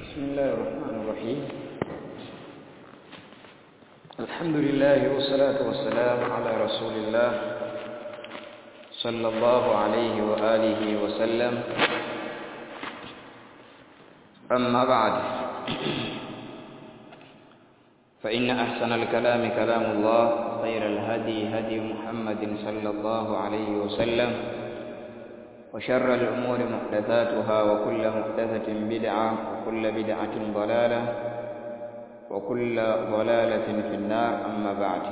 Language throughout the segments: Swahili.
بسم الله الرحمن الرحيم الحمد لله والصلاة والسلام على رسول الله صلى الله عليه وآله وسلم أما بعد فإن أحسن الكلام كلام الله خير الهدي هدي محمد صلى الله عليه وسلم وشر الأمور محدثاتها وكل محدثة بدعة وكل بدعة ضلالة وكل ضلالة في النار أما بعد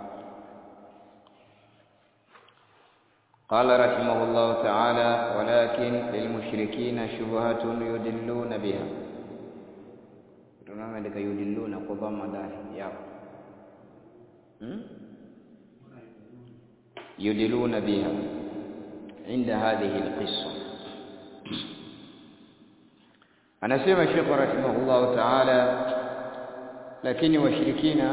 قال رحمه الله تعالى ولكن للمشركين شبهة يدلون بها tunaona ndika yudilluna kwa dhamma ndani yao hmm? yudilluna biha عند هذه القصة anasema Sheikh rahimahullah ta'ala lakini washirikina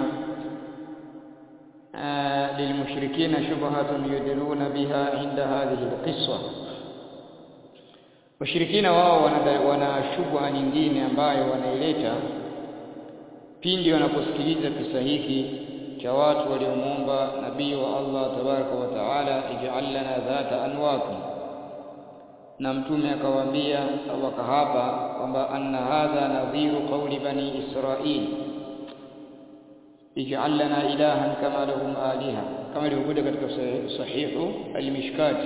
lilmushrikina shubhatun yudiluna biha inda hadhihi alqissa washirikina wao wana shubha nyingine ambayo wanaileta pindi wanaposikiliza kisa hiki cha watu waliomuomba nabii wa Allah tabaraka wa taala ij'al lana dhata anwati na mtume akawaambia au akahapa kwamba anna hadha nadhiru qawli bani israil ij'al lana ilahan kama lahum aliha kama ilivyokuja katika sahihu al-mishkat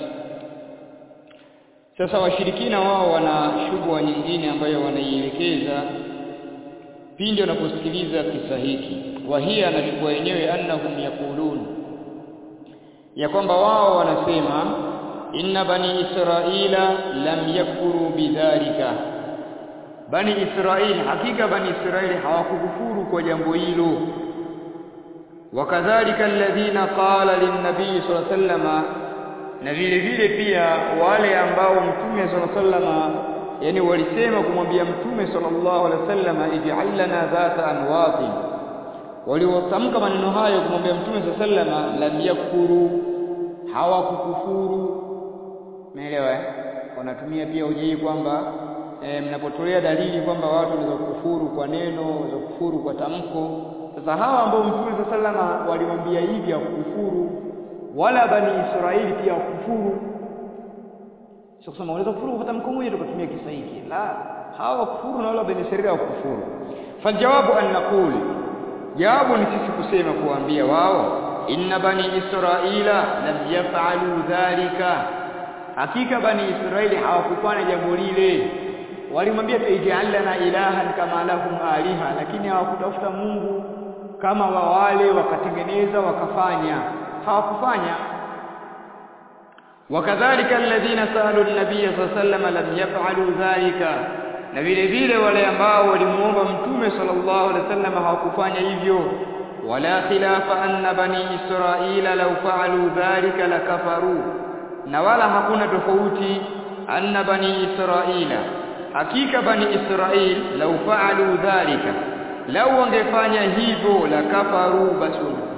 sasa washirikina wao wana shubha nyingine ambayo wanaielekeza pindi wanaposikiliza kisa hiki wahia anachukua yenyewe annahum yaqulun ya kwamba wao wanasema inna bani israila lam yakfuru bidhalika bani israil hakika bani israili hawakukufuru kwa jambo hilo wakadhalika alladhina qala linnabii sallallahu alayhi wasallam na vile vile pia wale ambao mtume sallallahu alayhi wasallam yani walisema kumwambia mtume sallallahu alaihi wasallam ij'al lana dhata anwatin waliotamka maneno hayo kumwambia mtume sallama lam yakfuru hawakukufuru umeelewa eh wanatumia pia hoja kwamba e, mnapotolea dalili kwamba watu wanaweza kukufuru kwa neno wanaweza kukufuru kwa tamko sasa hawa ambao mtume sallama walimwambia hivi hakukufuru wala bani israeli pia wakufuru sio kusema unaweza kufuru kwa tamko moja tukatumia kisa hiki la hawa kufuru na wala bani israeli wakufuru fajawabu an naqul jawabu ni sisi kusema kuambia wao inna bani israila lam yaf'alu dhalika hakika bani israili hawakufanya jambo lile walimwambia ij'alna ilahan kama lahum aliha lakini hawakutafuta Mungu kama wa wale wakatengeneza wakafanya hawakufanya wakadhalika alladhina sa'alu an-nabiy sallallahu alayhi wasallam lam yaf'alu dhalika na vile vile wale ambao walimuomba mtume sallallahu alaihi wasallam hawakufanya hivyo wala khilafa anna bani israila law fa'alu dhalika lakafaru na wala hakuna tofauti anna bani israila hakika bani israil law fa'alu dhalika law wangefanya hivyo lakafaru basi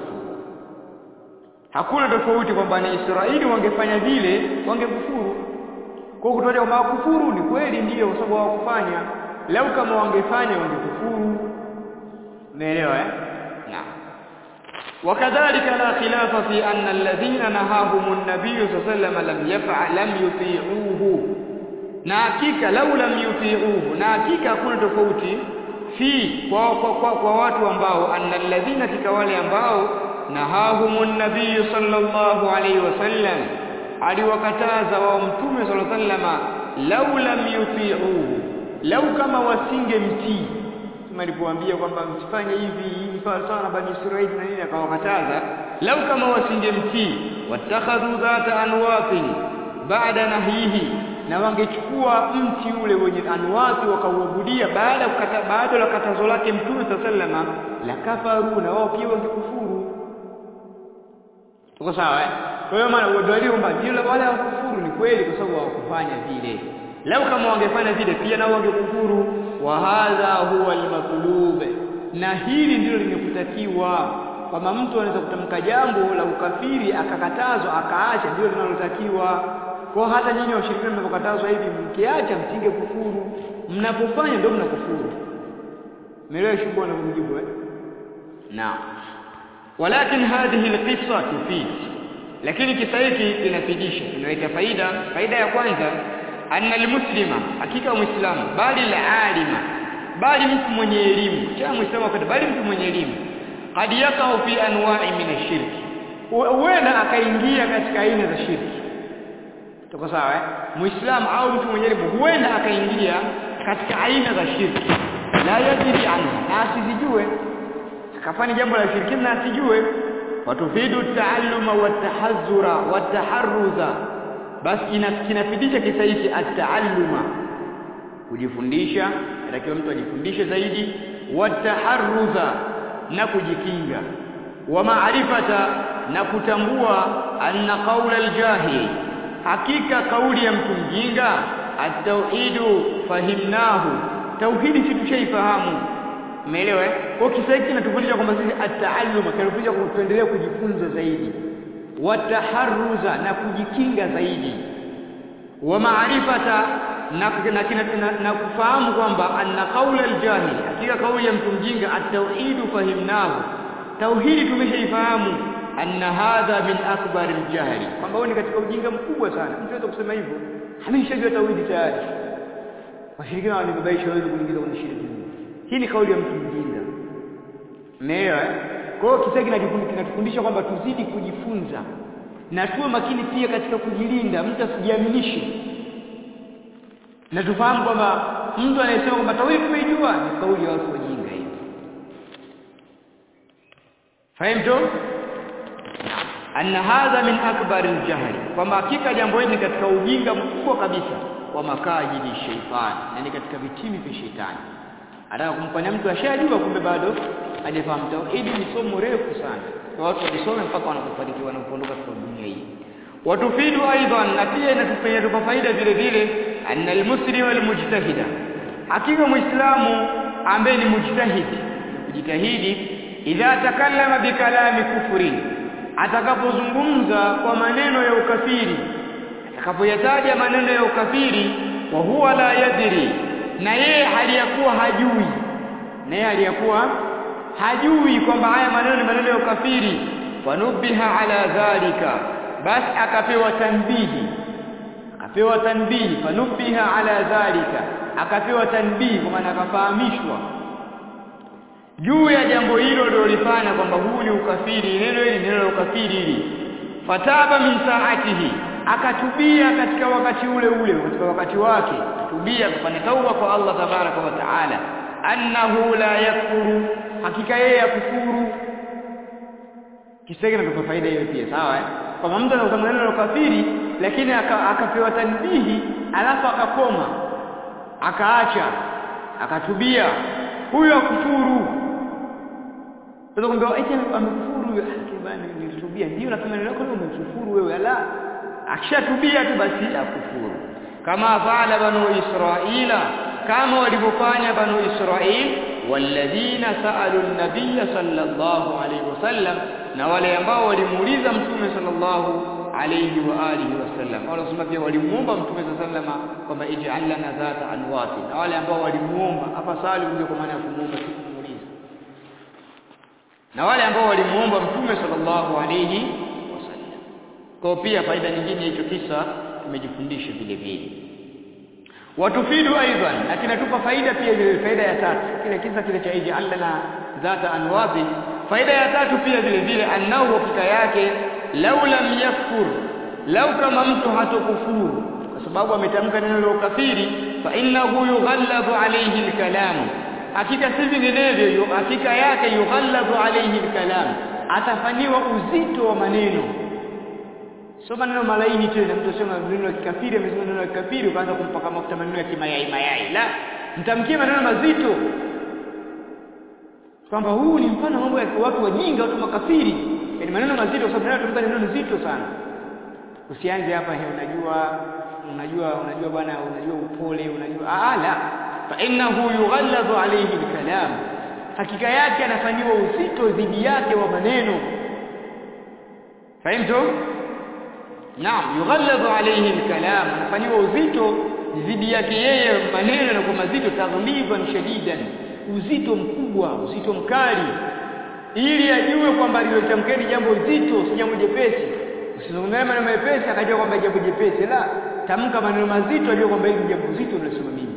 hakuna tofauti kwamba bani israili wangefanya vile wangekufuru kwa kutoa kwamba kufuru ni kweli ndiyo kwa sababu hawakufanya lau kama wangefanya wangekufuru umeelewa eh naam وكذلك لا خلاف في أن الذين نهاهم النبي صلى الله عليه وسلم لم يفعل لم يطيعوه na hakika lau lam yuti'uhu na hakika hakuna tofauti fi kwa, kwa, kwa, kwa watu ambao anna alladhina kika wale ambao nahahumun nabiy sallallahu alayhi wasallam aliwakataza wao mtume sallallahu alaihi wasallam lau lam yuti'uhu lau kama wasingemtii kama alipoambia kwamba msifanye hivi hivi sawa na bani Israeli na nini akawakataza lau kama wasingemtii watakhadhu dhata anwatin baada nahihi na wangechukua mti ule wenye anwati wakauabudia baada kukata baada la katazo lake mtume sallallahu alaihi la kafaru na wao pia wangekufuru tuko sawa eh kwa hiyo maana udalili kwamba ndio wale wakufuru ni kweli kwa sababu hawakufanya vile lau kama wangefanya vile pia nao wangekufuru wa hadha huwa almatlub na hili ndilo limekutakiwa kwamba mtu anaweza kutamka jambo la ukafiri akakatazwa akaacha ndio linalotakiwa kwa hata nyinyi washirikina mnapokatazwa hivi mkiacha msinge kufuru mnapofanya ndio mnakufuru umeelewa shughuli na kumjibu eh naam walakin hadhihi alqissa tufid lakini kisa hiki kinafidisha kinaleta faida faida ya kwanza anna almuslima hakika muislamu bali alima bali mtu mwenye elimu cha muislamu wakati bali mtu mwenye elimu qad yakau fi anwa'i min ashirki huenda akaingia katika aina za shirki tuko sawa eh muislamu au mtu mwenye elimu huenda akaingia katika aina za shirki la yadri anha na asizijue akafanya jambo la shirki na asijue watufidu taalluma watahazura wataharruza basi kinafidisha kisa hiki at-taalluma kujifundisha inatakiwa mtu ajifundishe zaidi wataharruza na kujikinga wa maarifata na kutambua anna qaula aljahil hakika kauli ya mtu mjinga at-tauhidu fahimnahu tauhidi si tushaifahamu umeelewa kwa kisa hiki kinatufundisha kwamba sisi at-taalluma kinatufundisha kuendelea kujifunza zaidi wataharruza na kujikinga zaidi wa maarifata na, na, na, na kufahamu kwamba anna qaula aljahil hakika kauli ya mtu mjinga at-tauhidu fahimnahu tauhidi tumeshaifahamu anna hadha min akbar aljahli kwamba huo ni katika ujinga mkubwa sana mtu anaweza kusema hivyo ameshajua tauhidi tayari washirikina walibabaisha wewe kuingiza kwenye shirki hii ni kauli ya mtu mjinga umeelewa kwa hiyo kisa kinatufundisha kwamba tuzidi kujifunza na tuwe makini pia katika kujilinda mtu asijiaminishe na tufahamu kwamba mtu anayesema kwamba tauhidi tumeijua ni kauli ya watu wajinga hiyo fahamto anna hadha min akbar aljahl kwamba hakika jambo hili ni katika ujinga mkubwa kabisa wa makajidi shaitani na ni katika vitimi vya shetani anataka kumfanya mtu ashajua kumbe bado hajafahamu tauhidi ni somo refu sana kwa watu walisome mpaka wanapofanikiwa wanapoondoka katika dunia hii watufidu aidan na pia inatupenya tupa faida vile vile anna almuslim almujtahida hakika muislamu ambaye ni mujtahidi kujitahidi idha takallama bikalami kufri atakapozungumza kwa maneno ya ukafiri atakapoyataja maneno ya ukafiri wa huwa la yadri na yeye hali ya kuwa hajui na yeye hali ya kuwa hajui kwamba haya maneno ni maneno ya ukafiri wanubiha ala dhalika basi akapewa tanbihi akapewa tanbihi fanubiha ala dhalika akapewa tanbihi kwa maana akafahamishwa juu ya jambo hilo lilolifanya kwamba huu ni ukafiri neno hili neno la ukafiri hili fataba min saatihi akatubia katika wakati ule ule katika wakati wake akatubia kufanya tauba kwa Allah tabaraka wa taala annahu la yakfuru hakika yeye yakufuru kisege na faida hiyo pia sawa eh kwamba mtu anasema neno la ukafiri lakini akapewa tanbihi alafu akakoma akaacha akatubia huyo akufuru sasa kumbe eti amekufuru huyo bana nilitubia ndio nasema neno lako umekufuru wewe ala akishatubia tu basi akufuru kama faala banu israila kama walivyofanya banu israil walladhina saalu an-nabiy sallallahu alayhi wasallam na wale ambao walimuuliza mtume sallallahu alayhi wa alihi wasallam wale wasema pia walimuomba mtume sallallahu kwamba ij'al lana dhata anwati na wale ambao walimuomba hapa sali ndio kwa maana ya kumuomba si kumuuliza na wale ambao walimuomba mtume sallallahu alayhi wasallam kwa pia faida nyingine hicho kisa tumejifundisha vile vile watufidu aidan na kinatupa faida pia vile faida ya tatu kile kisa kile cha ij'al lana dhata anwati faida ya tatu pia vile vile annahu hakika yake lau lam yakfur lau kama mtu hatokufuru kwa sababu ametamka neno la ukafiri fa innahu yughalladhu alayhi alkalam hakika si vinginevyo hakika yake yughalladhu alayhi alkalam atafanyiwa uzito wa maneno sio maneno malaini tena mtu sema neno la kikafiri amesema neno la kikafiri ukaanza kumpaka mafuta maneno ya kimayai mayai la mtamkie maneno mazito kwamba huu ni mfano mambo ya watu wajinga watu makafiri yani maneno mazito kwa sababu tunatumika neno nzito sana usianze hapa he unajua unajua unajua bwana unajua upole unajua ala fa innahu yughalladhu alayhi alkalam hakika yake anafanyiwa uzito dhidi yake wa maneno fahimtu naam yughalladhu alayhi alkalam anafanyiwa uzito dhidi yake yeye maneno yanakuwa mazito taghliban shadidan uzito mkubwa uzito mkali ili ajue kwamba lilotamkeni jambo zito si jambo jepesi usizungumzie maneno mepesi akajua kwamba jambo jepesi la tamka maneno mazito ajue kwamba hili jambo zito nilisema mimi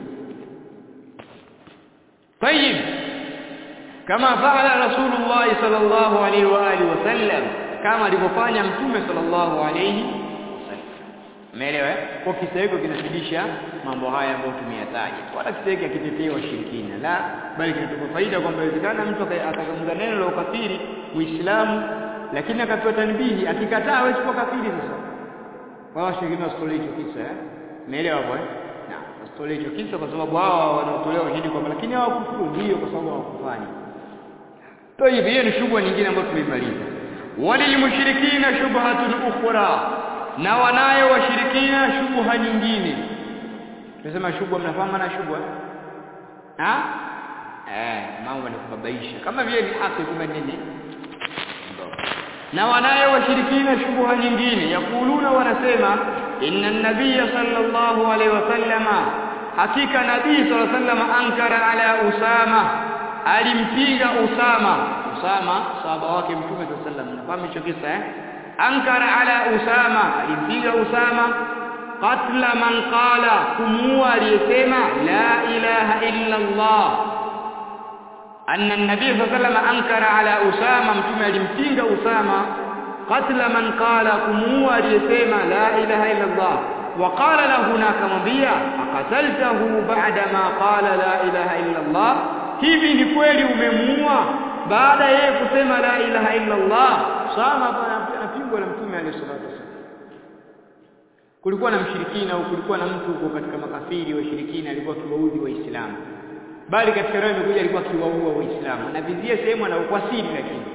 طيب كما فعل رسول الله صلى الله عليه واله وسلم كما alivyofanya mtume sallallahu alayhi wasallam umeelewa kwa kisa hiko kinafidisha mambo haya ambayo tumeyataja wala kisa hiki hakitetea washirikina la bali kinatupa faida kwamba inawezekana mtu akazungumza neno la ukafiri muislamu lakini akapewa tanbihi akikataa hawezi kuwa kafiri sasa wao washirikina wasitolee hicho kisa eh umeelewa hapo eh na wasitolee hicho kisa kwa sababu hao wanaotolewa ushahidi kwamba lakini hawakufuru ndio kwa sababu hawakufanya طيب hiyo ni shubha nyingine ambayo tumeimaliza walilmushrikina shubhatun ukhra na wanayo washirikina shubha nyingine tunasema shubha mnafahamu maana shubha ha eh mambo ni kubabaisha kama vile ni haki kumbe nini na wanayo washirikina shubha nyingine yakuluna wanasema inna an-nabiyya sallallahu alaihi wasallama hakika nabii sallallahu alaihi wasallam ankara ala usama alimpinga usama usama sahaba wake mtume sallallahu alaihi wasallam nafahamu hicho kisa eh ankara ala usama alimpinga usama qatla man qala kumua aliyesema la ilaha illa allah anna an-nabiy sallallahu alaihi wasallam ankara ala usama mtume alimpinga usama qatla man qala kumua aliyesema la ilaha illa allah وقال له nakamwambia akataltahu ba'da ma qala la ilaha illa allah hivi ni kweli umemuua baada yeye kusema la ilaha illa allah sama anapingwa na mtume alayhi salatu wasallam kulikuwa na mshirikina au kulikuwa na mtu huko katika makafiri washirikina alikuwa kiwaudhi waislamu bali katika roho imekuja alikuwa kiwaua waislamu anavizia sehemu anaokuwa siri lakini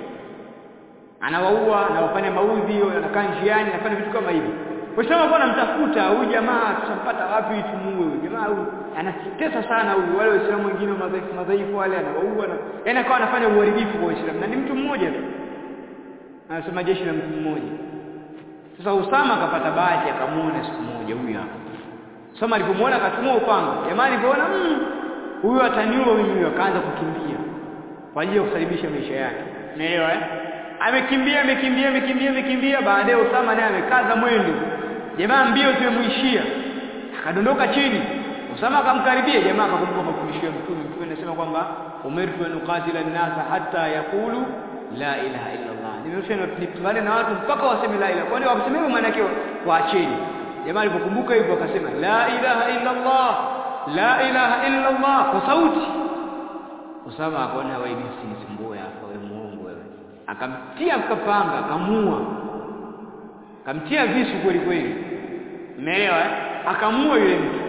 anawaua anawafanya maudhi anakaa njiani anafanya vitu kama hivi Waislamu kwa namtafuta huyu jamaa tutampata wapi tumuue huyu jamaa huyu anatesa sana huyu wale waislamu wengine madhaifu madhaifu wale anawaua na yaani akawa anafanya uharibifu kwa waislamu na ni mtu mmoja tu anasema jeshi la mtu mmoja sasa Usama akapata bahati akamuona siku moja huyu hapa Usama alipomuona akatumua upanga jamaa alipoona huyu ataniua mimi huyu akaanza kukimbia kwa ajili ya kusalimisha maisha yake unaelewa eh amekimbia amekimbia amekimbia amekimbia baadaye Usama naye amekaza mwendo jamaa mbio zimemuishia akadondoka chini Usama akamkaribia jamaa akakumbuka mafundisho ya mtume mtume anasema kwamba umirtu an uqatila an-nasa hatta yaqulu la ilaha illa Allah nimeruhusiwa nipigane na watu mpaka waseme la ilaha kwani wakisema hivyo maana yake waacheni jamaa alipokumbuka hivyo akasema la ilaha illa Allah la ilaha illa Allah kwa sauti Usama akaona wewe msinisumbue hapa wewe muongo wewe akamtia kapanga akamua akamtia visu kweli kweli umeelewa eh? akamua yule mtu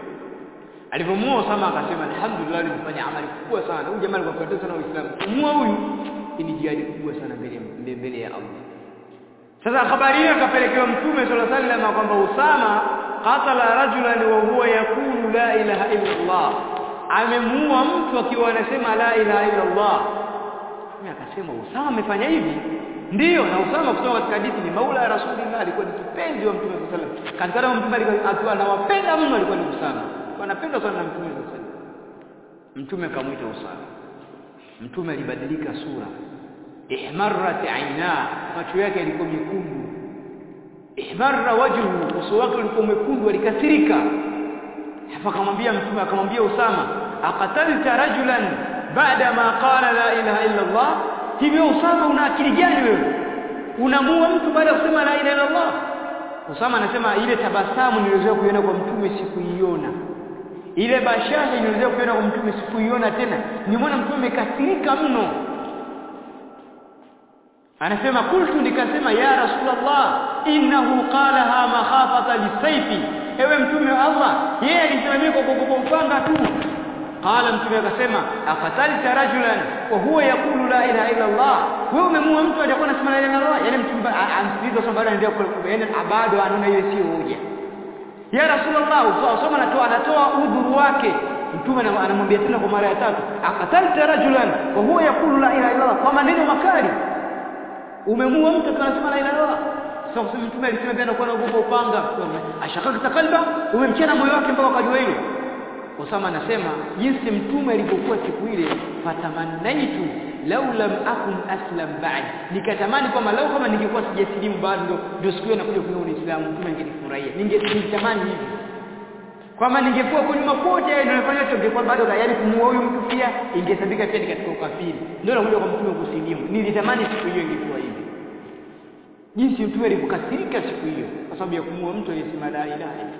alipomua Usama akasema alhamdulillah nimefanya amali kubwa sana huyu jamaa alikuwa anapenda sana Uislamu kumua huyu ni jihadi kubwa sana mbele mbele ya Allah sasa habari hiyo akapelekewa mtume sallallahu alaihi wasallam kwamba Usama qatala rajulan wa huwa yaqulu la ilaha illa Allah amemuua mtu akiwa anasema la ilaha illa Allah mimi akasema Usama amefanya hivi ndiyo na Usama kutoka katika hadithi ni maula ya Rasulullah alikuwa ni kipenzi wa Mtume sallallahu alaihi wasallam katika roho Mtume alikuwa anawapenda mno alikuwa ni Usama anapenda sana na Mtume sallallahu alaihi wasallam Mtume akamwita Usama Mtume alibadilika sura ihmarrat aina macho yake yalikuwa mekundu ihmarra wajhu uso wake ulikuwa mwekundu alikasirika hapo akamwambia Mtume akamwambia Usama aqatalta rajulan baada ma qala la ilaha illa Allah hivyo Usama una akili gani wewe unamua mtu baada ya kusema la ilaha illa Allah Usama anasema ile tabasamu nilizoea kuiona kwa mtume sikuiona ile bashasha nilizoea kuiona kwa mtume sikuiona tena nimeona mtume amekasirika mno anasema kultu nikasema ya rasulullah innahu qalaha makhafata lisayfi ewe mtume wa Allah yeye alisema mimi kwa kuogopa upanga tu qala mtume akasema afatalta rajulan wa huwa yaqulu la ilaha illa Allah wewe umemua mtu aliyekuwa anasema la ilaha illa Allah yani mtume amsikiliza sababu anaendelea yani bado anaona hiyo sio hoja ya rasulullah usoma anatoa anatoa udhuru wake mtume anamwambia tena kwa mara ya tatu akatalta rajulan wa huwa yaqulu la ilaha illa Allah kwa maneno makali umemua mtu anasema la ilaha illa Allah sasa mtume alisema pia anakuwa anaogopa upanga ashakaka kalba umemchana moyo wake mpaka akajua hilo Usama anasema jinsi mtume alivyokuwa siku ile fatamannaitu lau lam akun aslam ba'd nikatamani kwamba lau kama ningekuwa sijasilimu bado ndio siku hiyo nakuja kuona Uislamu mtume angenifurahia ningetamani hivi kwamba ningekuwa kwa nyuma kote ndio nafanya hicho ningekuwa bado tayari kumuoa huyu mtu pia ingesabika pia katika ukafiri ndio nakuja kwa mtume kusilimu nilitamani siku hiyo ingekuwa hivi jinsi mtume alivyokasirika siku hiyo kwa sababu ya kumuoa mtu aliyesema la ilaha illa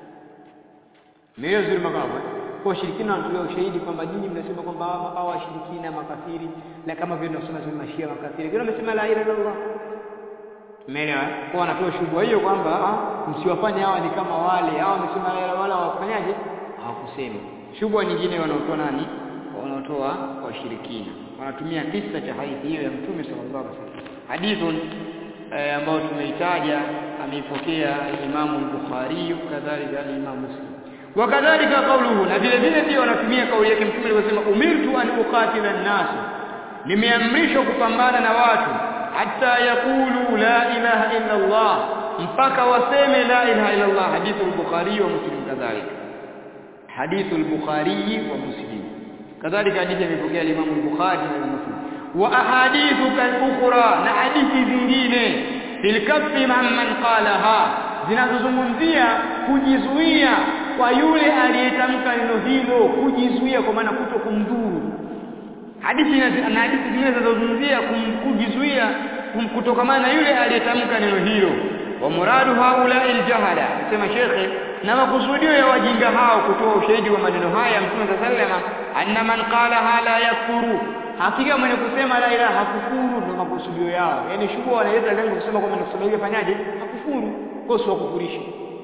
Meo zuri makama kwa shirikina wanatolea ushahidi kwamba nyinyi mnasema kwamba hawa washirikina makafiri na kama vile tunasema sema mashia makafiri wengine wamesema la ilaha illallah Umeelewa? Kwa wanatoa shughuli hiyo kwamba msiwafanye hawa ni kama wale. Hawa wamesema la ilaha wala hawakufanyaje? Hawakusema. Shughuli nyingine wanaotoa nani? Wanaotoa washirikina. Wanatumia kisa cha hadithi hiyo ya Mtume sallallahu alaihi wasallam. Hadithun eh, ambayo tumeitaja ameipokea Imam al-Bukhari kadhalika Imam Muslim. Wakadhalika kauluhu na vile vile pia wanatumia kauli yake Mtume aliposema umirtu an uqatila an-nas. Nimeamrishwa kupambana na watu hatta yaqulu la ilaha illa Allah mpaka waseme la ilaha illa Allah hadithu al-Bukhari wa Muslim kadhalika hadithu al-Bukhari wa Muslim kadhalika hadithi imepokea Imam al-Bukhari na Muslim wa ahadithu kal-ukhra na hadithi zingine fil kaffi man qalaha zinazozungumzia kujizuia kwa yule aliyetamka neno hilo kujizuia kwa maana kuto kumdhuru hadithi na hadithi zingine zinazozungumzia kujizuia kutokamana na yule aliyetamka neno hilo wa muradu haula aljahala sema shekhe na makusudio ya wajinga hao kutoa ushahidi wa maneno haya mtume sallama anna man qala la yakfuru hakika mwenye kusema la ilaha hakufuru ndio makusudio yao yani shughuli wanaleta lengo kusema kwamba kusema hiyo fanyaje hakufuru kwa sio kufurisha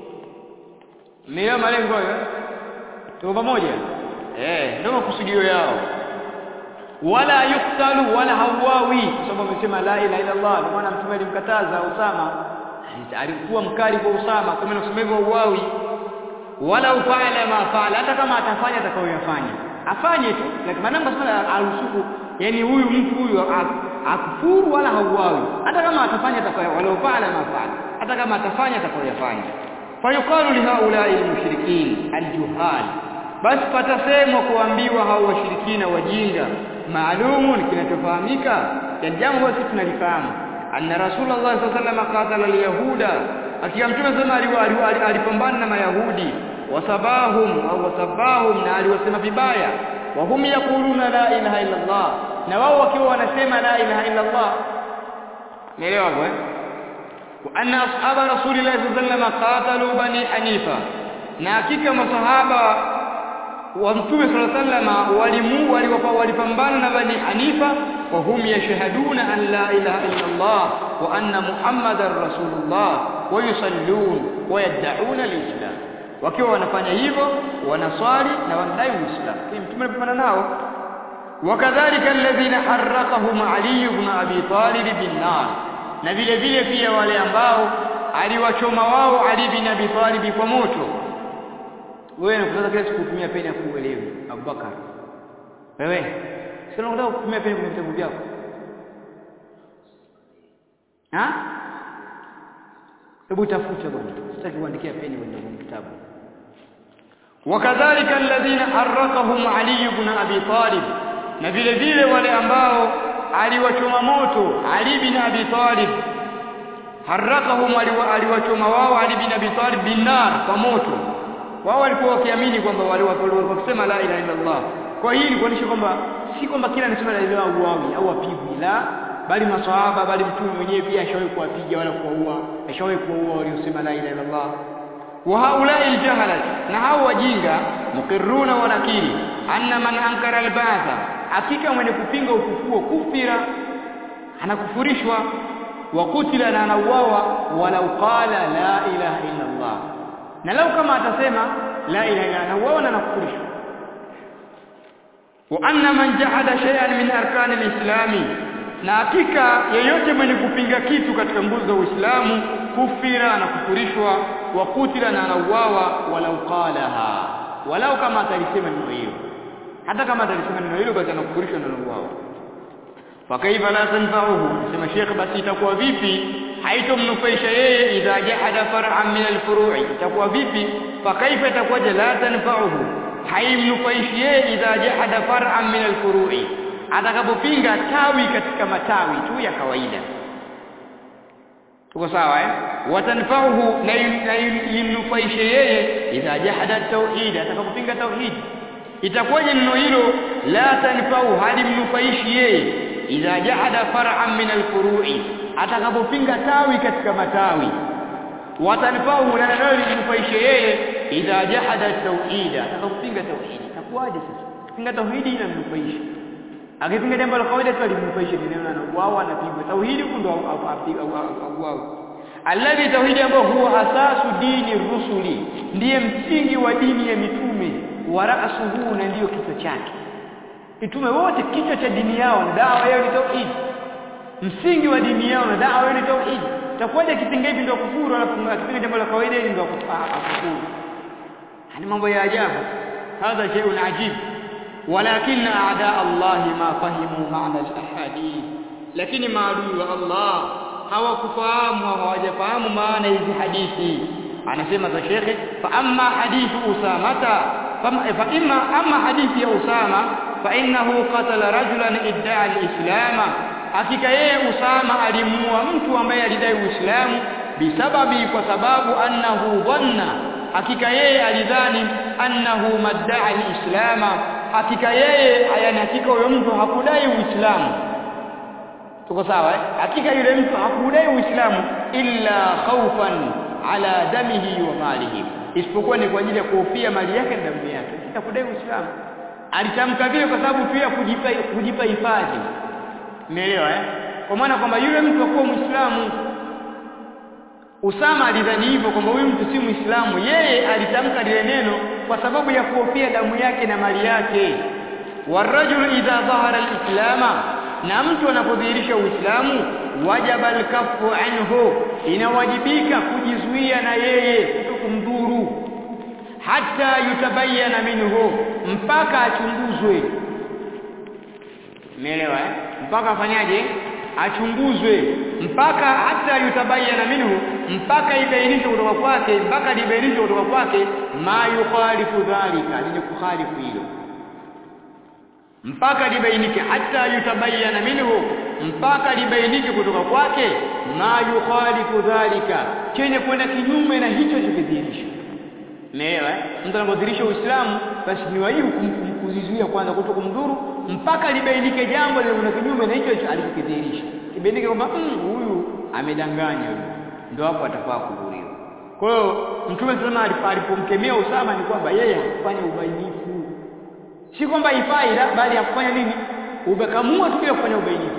Mmeelewa malengo hayo? Tuko pamoja? Eh, ndio makusudio yao. Wala yuktalu wala hawawi kwa sababu amesema la ilaha illa Allah. Ndio maana mtume alimkataza Usama. Alikuwa mkali kwa Usama, kwa maana kusema hivyo uwawi. Wala ufala ma fala, hata kama atafanya atakayoyafanya. Afanye tu, lakini maana msala alusuku, yani huyu mtu huyu akufuru wala hauwawi. Hata kama atafanya atakayo wala ufala ma fala. Hata kama atafanya atakayoyafanya. fayuqalu lihaulai almushrikin aljuhal basi patasemwa kuambiwa hao washirikina wajinga maalumun kinachofahamika ya jambo basi tunalifahamu anna rasulullah sallallahu alaihi wasallam qatala alyahuda akiwa mtume sema alipambana na mayahudi wasabahum au wasabahum na aliwasema vibaya wa hum yaquluna la ilaha illa allah na wao wakiwa wanasema la ilaha illa allah nielewa bwana وأن أصحاب رسول الله صلى الله عليه وسلم قاتلوا بني حنيفة na hakika masahaba wa mtume صلى الله عليه وسلم walimu walipambana na bani hanifa wa hum yashhaduna an la ilaha illa Allah wa anna muhammadar rasulullah wa yusallun wa yad'una alislam wakiwa wanafanya hivyo wanaswali na wanadai uislamu mtume alipambana nao wakadhalika alladhina harraqahum ali ibn abi talib bin nar na vile vile pia wale ambao aliwachoma wao Ali bin Abi Talib kwa moto wewe unataka kila siku kutumia peni ya kuelewi Abubakar wewe sio unataka kutumia peni kwenye vitabu vyako ha hebu tafuta bwana sitaki kuandikia peni kwenye kitabu wakadhalika alladhina harraqahum Ali ibn Abi Talib na vile vile wale ambao aliwachoma moto Ali bin Abi Talib harakahum aliwachoma wao Ali bin Abi Talib binar kwa moto wao walikuwa wakiamini kwamba wale wakisema la ilaha illa Allah kwa hii ni kuonyesha kwamba si kwamba kila anasema la ilaha uawi au apigwi la bali maswahaba bali mtume mwenyewe pia ashawahi kuwapiga wala kuwaua ashawahi kuwaua waliosema la ilaha illa Allah wa haulai aljahalat na hao wajinga mukirruna wa nakiri anna man ankara albatha hakika mwenye kupinga ufufuo kufira anakufurishwa wa kutila na anauawa walau qala la ilaha illa Allah na lau kama atasema la ilaha illa anauawa na anakufurishwa wa anna man jahada shay'an min arkani alislami na hakika yeyote mwenye kupinga kitu katika nguzo za Uislamu kufira anakufurishwa wa kutila na anauawa walau qalaha walau kama atalisema neno hilo hata kama atalisema neno hilo basi anakufurishwa na wao fakaifa la tanfa'uhu sema sheikh basi itakuwa vipi haitomnufaisha yeye idha jahada far'an min al-furu'i itakuwa vipi fakaifa itakuwa la tanfa'uhu haimnufaishi yeye idha jahada far'an min alfuru'i atakapopinga tawi katika matawi tu ya kawaida tuko sawa eh watanfa'uhu na yimnufaishe yeye idha jahada tauhid atakapopinga tauhid itakuwaje neno hilo la tanfa'u halimnufaishi yeye idha jahada far'an min alfuru'i atakapopinga tawi katika matawi watanfa'u na neno limnufaishe yeye idha jahada tauhid atakapopinga tauhid itakuwaje sasa pinga tauhidi inamnufaisha akipinga jambo la kawaida tu alimnufaisha neno na wao anapigwa tauhidi ndo wao alladhi tauhidi ambao huwa asasu dini rusuli ndiye msingi wa dini ya mitume wa ra'suhu na ndiyo kichwa chake mitume wote kichwa cha dini yao na dawa yao ni tauhid msingi wa dini yao na dawa yao ni tauhid takuwaje kipinga hivi ndio kufuru alafu akipinga jambo la kawaida hili ndio kufuru ni mambo ya ajabu hadha shay'un ajib ولكن أعداء الله ما فهموا معنى الأحاديث lakini maadui wa Allah hawakufahamu hawajafahamu maana hizi hadithi anasema za shekhe fa amma hadithu usamata fa imma amma hadithi ya usama fa innahu qatala rajulan idda'a al-islam hakika yeye usama alimuua mtu ambaye alidai uislamu bisababi kwa sababu annahu dhanna hakika yeye alidhani annahu madda'a al-islama hakika yeye ayani hakika huyo mtu hakudai uislamu tuko sawa eh hakika yule mtu hakudai uislamu illa khawfan ala damihi wa malihi isipokuwa ni kwa ajili ya kuhofia mali yake na damu yake sitakudai uislamu alitamka vile kwa sababu pia kujipa kujipa hifadhi umeelewa eh kwa maana kwamba yule mtu akuwa muislamu Usama alidhani hivyo kwamba huyu mtu si Muislamu. Yeye alitamka lile neno kwa sababu ya kuhofia damu yake na mali yake. Warajulu idha dhahara alislama, na mtu anapodhihirisha Uislamu, wajaba alkafu anhu, inawajibika kujizuia na yeye kutokumdhuru, hata yutabayana minhu, mpaka achunguzwe. Umeelewa eh? Mpaka afanyaje? achunguzwe mpaka hata yutabayana minhu mpaka ibainishwe kutoka kwake mpaka libainishwe kutoka kwake ma yukhalifu dhalika lenye kukhalifu hilo mpaka libainike hata yutabayana minhu mpaka libainike kutoka kwake ma yukhalifu dhalika chenye kwenda kinyume na hicho chokidhihirisha Umeelewa eh? Mtu anapodhihirisha Uislamu basi ni wajibu kuzizuia kwanza kuto kumdhuru mpaka libainike jambo lile kinyume na hicho hicho alichokidhihirisha. Kibainike kwamba huyu amedanganya huyu. Ndio hapo atafaa kudhuriwa. Kwa hiyo Mtume sallallahu alipomkemea Usama ni kwamba yeye hakufanya ubainifu. Si kwamba ifai bali hakufanya nini? Ubekamua tu bila kufanya ubainifu.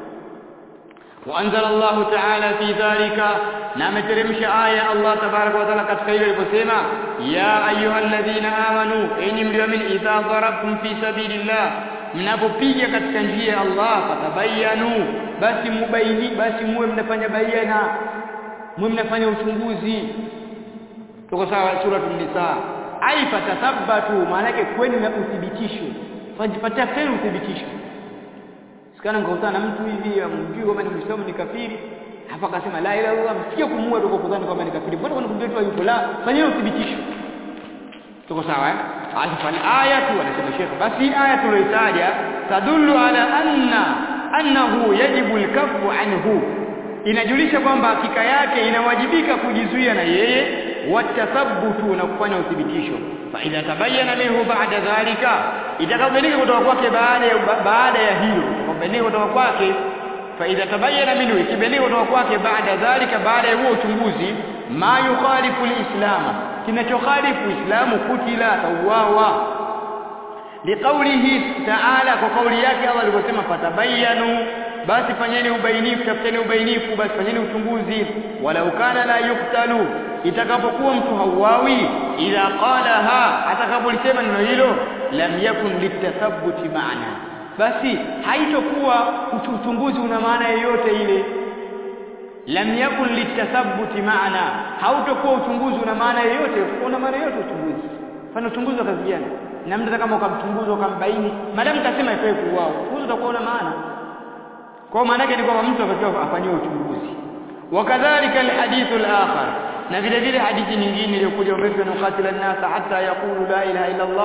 وأنزل الله تعالى في ذلك نعم ترمش آية الله تبارك وتعالى قد خير البسيمة يا أيها الذين آمنوا إن من إذا ضربتم في سبيل الله mnapopiga katika njia ya Allah fatabayanu basi mubaini basi muwe mnafanya bayana muwe mnafanya uchunguzi tuko sawa sura an-nisa ai fatathabbatu maana yake kweni na uthibitisho fanyipata tena uthibitisho sikana ngakutana na mtu hivi amjui kwamba ni Muislamu ni kafiri hapa akasema la ilaha illallah msikie kumuua tuko kudhani kwamba ni kafiri mbona kuna kumjua tu yuko la fanyeni uthibitisho tuko sawa eh alafu ayatu anasema Sheikh basi aya tuliyotaja tadullu ala anna annahu yajibu alkafu anhu inajulisha kwamba hakika yake inawajibika kujizuia na yeye watathabutu na kufanya uthibitisho fa idha tabayyana minhu ba'da dhalika itakabainika kutoka kwake baada ya baada ya hilo itakabainika kutoka kwake fa idha tabayyana minhu ikibainika kutoka kwake baada dhalika baada ya huo uchunguzi ma yukhalifu alislama kinachokhalifu uislamu kutila tauawa liqaulihi ta'ala kwa kauli yake Allah alivyosema fatabayyanu basi fanyeni ubainifu tafuteni ubainifu basi fanyeni uchunguzi walau kana la yuktalu itakapokuwa mtu hauawi ila qalaha atakapolisema neno hilo lam yakun litathabbuti maana basi haitokuwa uchunguzi una maana yoyote ile lam yakun litathabbuti maana hautokuwa uchunguzi una maana yoyote una maana yoyote uchunguzi fanya uchunguzi wa kazi gani na mtu kama ukamchunguza ukambaini madamu kasema ifai kuuao uchunguzi utakuwa una maana kwa maana yake ni kwamba mtu atakiwa afanyiwe uchunguzi wakadhalika alhadithu alakhar na vile vile hadithi nyingine iliyokuja umirtu an uqatila an-nasa hatta yaqulu la ilaha illa Allah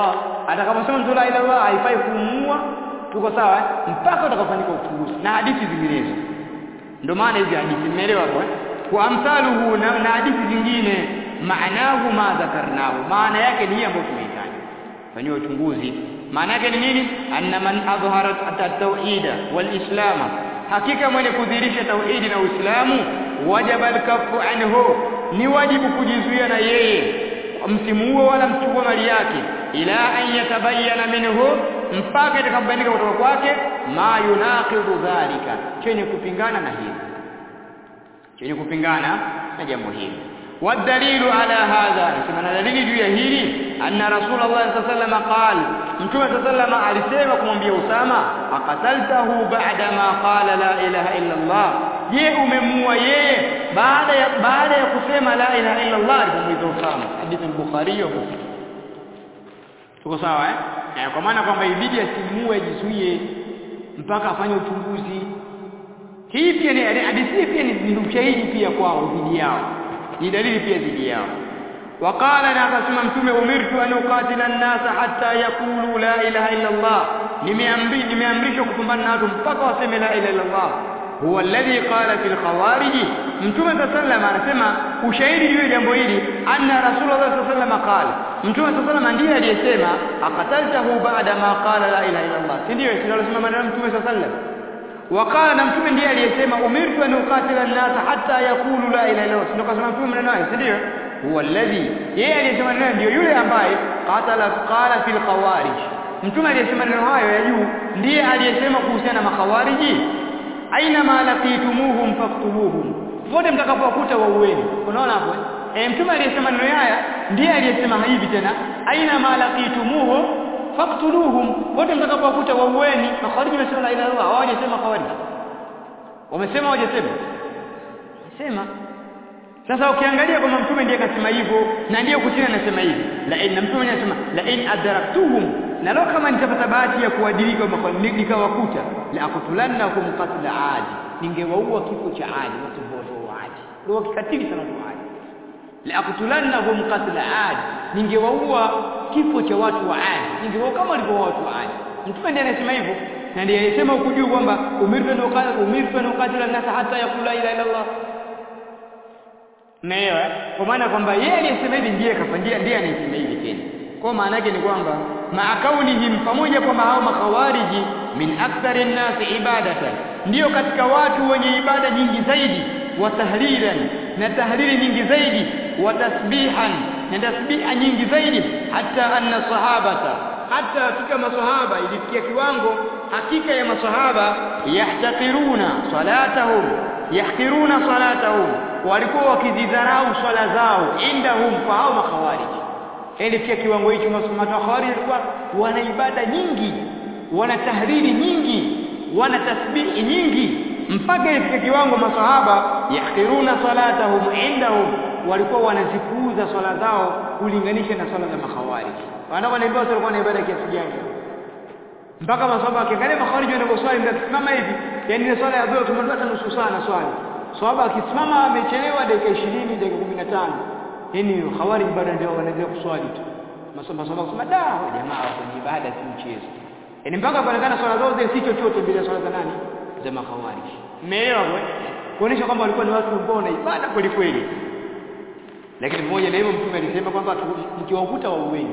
atakaposema mtu la ilaha illallah haifai kumuua tuko sawa mpaka utakapofanyika uchunguzi na hadithi zinginezo ndio maana hizi hadithi nimeelewa hapo eh wa amthaluhu na, na hadithi zingine maanahu ma dhakarnahu maana yake ni ambayo tumeitaja fanyiwa uchunguzi maana yake ni nini anna man adhhara at-tauhida wal islama hakika mwenye kudhihirisha tauhidi na uislamu wajaba al-kaffu anhu ni wajibu kujizuia na yeye msimuue wala mchukue mali yake ila an yatabayyana minhu mpaka itakapobainika kutoka kwake ma yunaqidu dhalika chenye kupingana na hili chenye kupingana na jambo hili والدليل على هذا نسمع دليل juu ya hili anna rasulullah sallallahu alaihi wasallam qala mtume sallallahu alaihi alisema kumwambia usama aqataltahu ba'da ma qala la ilaha illa allah je umemua yeye baada ya baada ya kusema la ilaha illa allah alipomuita usama hadithi al-bukhari wa muslim tuko sawa eh kwa maana kwamba ibidi asimue ajizuie mpaka afanye uchunguzi hii pia ni hadithi pia ni ushahidi pia kwao dhidi yao ni dalili pia dhidi yao وقال na akasema mtume umirtu an uqatila an-nas hatta yaqulu la ilaha illa Allah nimeamri nimeamrishwa kupambana na watu mpaka waseme la ilaha illa Allah huwa alladhi qala fil khawarij mtume sallallahu anasema ushahidi juu ya jambo hili anna rasulullah sallallahu qala mtume sallallahu ndiye aliyesema aqataltahu ba'da ma qala la ilaha illa Allah si ndio sinalosema maneno mtume sallallahu وقال na mtume ndiye aliyesema umirtu an uqatila an-nas hatta yaqulu la ilaha illa Allah ndio kasema mtume maneno hayo si ndio huwa alladhi yeye aliyesema neno ndio yule ambaye qatala qala fil khawarij mtume aliyesema neno hayo ya juu ndiye aliyesema kuhusiana na makhawariji aina ma laqitumuhum faqtuluhum wote mtakapowakuta waueni unaona hapo eh mtume aliyesema neno haya ndiye aliyesema hivi tena aina ma laqitumuhum faqtuluhum wote mtakapowakuta waueni makhawariji wamesema la ilaha illallah hawajasema khawariji wamesema hawajasema sema sasa ukiangalia kwamba mtume ndiye akasema hivyo na ndiye kusini anasema hivi la in na mtume anasema la in adraktuhum na leo kama nitapata bahati ya kuadilika nikawakuta la akutulannakum qatla adi ningewaua kifo cha adi watu wote wa adi ndio kikatili sana wa adi la akutulannahum qatla adi ningewaua kifo cha watu wa adi ningewaua kama walivyoua watu wa adi mtume ndiye anasema hivyo na ndiye alisema huku juu kwamba umirtu an uqatila umirtu an uqatila an-nas hatta yaqula ila ila Allah Naelewa kwa maana kwamba yeye aliyesema hivi ndiye kafandia ndiye anayesema hivi tena. Kwa maana yake ni kwamba maakaunihim pamoja kwamba hao makhawariji min akthari nnasi ibadatan ndiyo katika watu wenye ibada nyingi zaidi wa tahlilan na tahlili nyingi zaidi wa tasbihan na tasbiha nyingi zaidi hata anna sahabata hata hakika masahaba ilifikia kiwango hakika ya masahaba yahtakiruna salatahum yahkiruna salatahum walikuwa wakizidharau swala zao indahum kwa hao makhawariji ilifikia kiwango hicho makhawariji walikuwa wana ibada nyingi wana tahriri nyingi wana tasbihi nyingi mpaka ilifika kiwango masahaba yahkiruna salatahum indahum walikuwa wanazipuuza swala zao kulinganisha na swala za makhawariji wanataka kuniambia watu walikuwa na ibada kiasi gani mpaka masahaba wakiangalia makhawariji wanavyoswali mtasimama hivi yani ile swala ya dhuhuri tumetoa hata nusu saa na swali sahaba akisimama amechelewa dakika 20 dakika 15 yani khawarij bado ndio wanaendelea kuswali tu masoma soma kusema da jamaa kwenye ibada si mchezo yani mpaka kuonekana swala zao zile si chochote mbele ya swala za nani za makhawarij umeelewa kuonesha kwamba walikuwa ni watu ambao wana ibada kweli kweli lakini pamoja na hivyo mtume alisema kwamba mkiwakuta waueni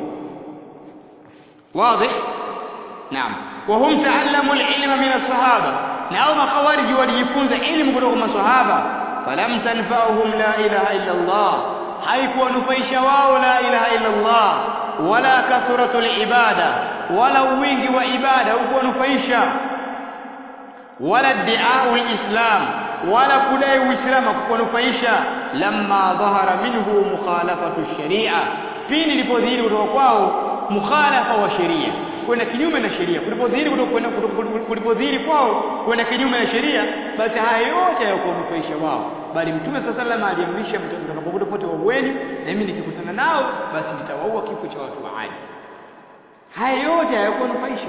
wazi naam wa hum ta'allamu al-ilma min as-sahaba na hao makhawariji walijifunza elimu kutoka kwa maswahaba falam tanfa'uhum la ilaha illa Allah haikuwanufaisha wao la ilaha illa Allah wala kathratul ibada wala wingi wa ibada hukuwanufaisha wala diau islam wala kudai uislamu kukunufaisha lamma dhahara minhu mukhalafatu sharia pindi ilipodhihiri kutoka kwao mukhalafa wa sheria kwenda kinyume na sheria kulipodhihiri kulipodhihiri kwao kwenda kinyume na sheria basi haya yote hayakuwanufaisha wao bali mtume sasa salama aliamrisha mtakapokuta pote waueni na mimi nikikutana nao basi nitawaua kifo cha watu wa Adi haya yote hayakuwanufaisha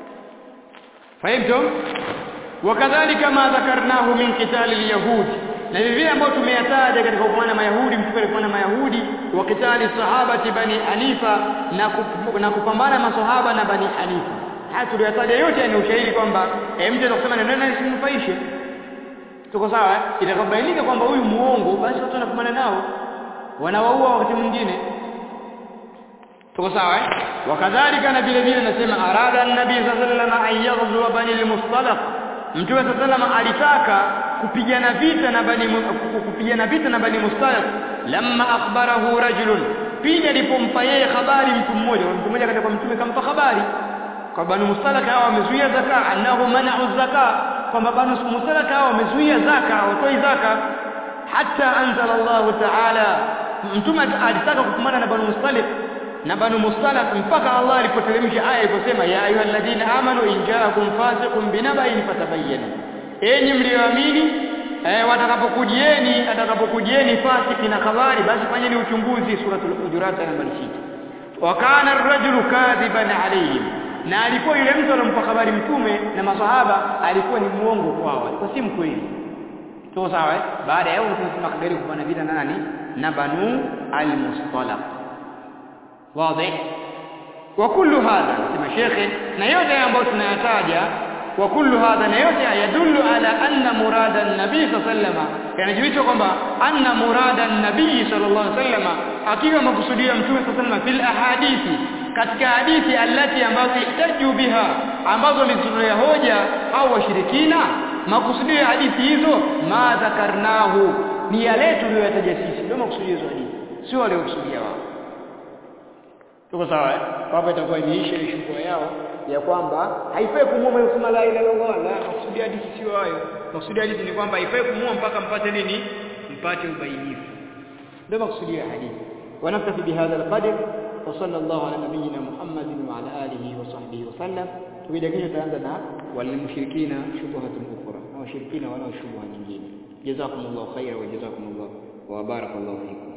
فهمتم وكذلك ما ذكرناه من قتال اليهود na vile vile ambao tumeyataja katika kupambana Mayahudi mtume alikuwa na Mayahudi wa kitali sahabati bani Hanifa na, kup, na kupambana masahaba na bani Hanifa haya tuliyataja yote ni ushahidi kwamba eh, mtu anasema neno nani simnufaishe tuko sawa eh? itakapobainika kwamba huyu muongo basi watu wanapambana nao wanawaua wakati mwingine tuko sawa eh wakadhalika na vile vile nasema arada an-nabii sallallahu alayhi wasallam an yaghzu bani al-mustalaq mtume sallallahu alitaka kupigana vita na bani kupigana vita na bani mustalaq lamma akhbarahu rajulun pindi alipompa yeye habari mtu mmoja mtu mmoja katika mtume kampa habari kwa bani mustalaq hao wamezuia zaka annahu mana'u zaka kwamba bani mustalaq hao wamezuia zaka watoi zaka hatta anzala Allah ta'ala mtume alitaka kupambana na bani mustalaq na banu mustalaq mpaka Allah alipoteremsha aya iliposema ya ayyuhalladhina amanu in ja'akum fasiqun binaba'in fatabayyanu enyi mlioamini eh, watakapokujieni atakapokujieni fasiki na habari basi fanyeni uchunguzi suratul hujurat namba 6 wa kana ar-rajulu kadhiban alayhim na alikuwa yule mtu alompa habari mtume na maswahaba alikuwa ni muongo kwao alikuwa si mkweli tuko sawa eh baada ya hapo tunasema kagari kupana vita na nani na banu al-mustalaq واضح وكل هذا كما شيخي na yote ambayo tunayataja وكل هذا na yote yadullu ala anna murada an-nabii sallallahu yanajulisha kwamba anna murada an-nabii sallallahu alaihi wasallam akiwa makusudia mtume sallallahu fil ahadithi katika hadithi allati ambazo ihtaju biha ambazo ni hoja au washirikina makusudio ya hadithi hizo ma dhakarnahu ni yale tuliyoyataja sisi ndio makusudio hizo hadithi sio wale kusudia wao tuko sawa eh hapa itakuwa imeisha ile shughuli yao ya kwamba haifai kumuua kusema la ilaha illallah la maksudi hadithi sio hayo maksudi hadithi ni kwamba haifai kumuua mpaka mpate nini mpate ubainifu ndio maksudi ya hadithi ونكتفي بهذا القدر وصلى الله على نبينا محمد وعلى اله وصحبه وسلم tukija kesho tutaanza na walimshirikina shubuhatun ukhra na washirikina wanao shubha nyingine jazakumullahu khaira wa jazakumullahu wa barakallahu fikum